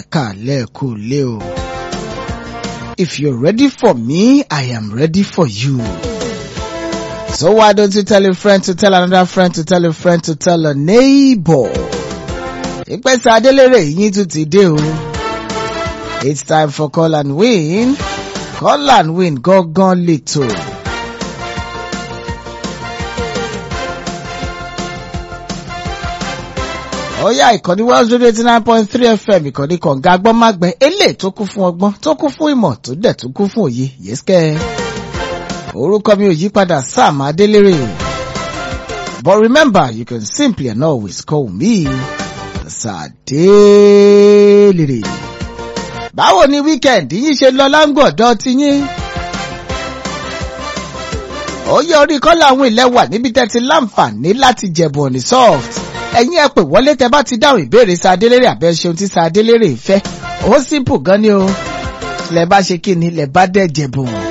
kàlẹ́ kò lé o. If you're ready for me, I am ready for you. So why don't you tell a friend to tell another friend to tell a friend to tell a neighbor? Ìpẹ́sẹ̀ Adélèrè yín tún ti dé o. It's time for call and win. Call and win gangan lètò. Ọ̀yá ìkànnì one zero eighty nine point three FM ìkànnì kọ̀ǹga agbọ́nmágbẹ́ eléyìí tó kún fún ọgbọ́n tó kún fún ìmọ̀ tó dẹ̀ tó kún fún òye yẹ́sìkẹ́. Orúkọ mi ò yí padà Sam Adélèrè. But remember you can simply and always call me Sàdélèrè. Báwo ni weekend yín ṣe lọ láǹgọ̀dọ̀ ti yín? Ó yẹ orí kọ́lá àwọn ilẹ̀ wà níbi tẹ́ ti láǹfààní láti jẹ̀bù ọ̀nì soft ẹ̀yin ẹ pè wọlé tẹ bá ti dáhùn ìbéèrè sa adélérè àbẹ ṣeun tí sa adélérè fẹ́ ó simple gan ni o lẹ bá ṣe kí ni lẹ bá dẹ̀ jẹ̀bùn.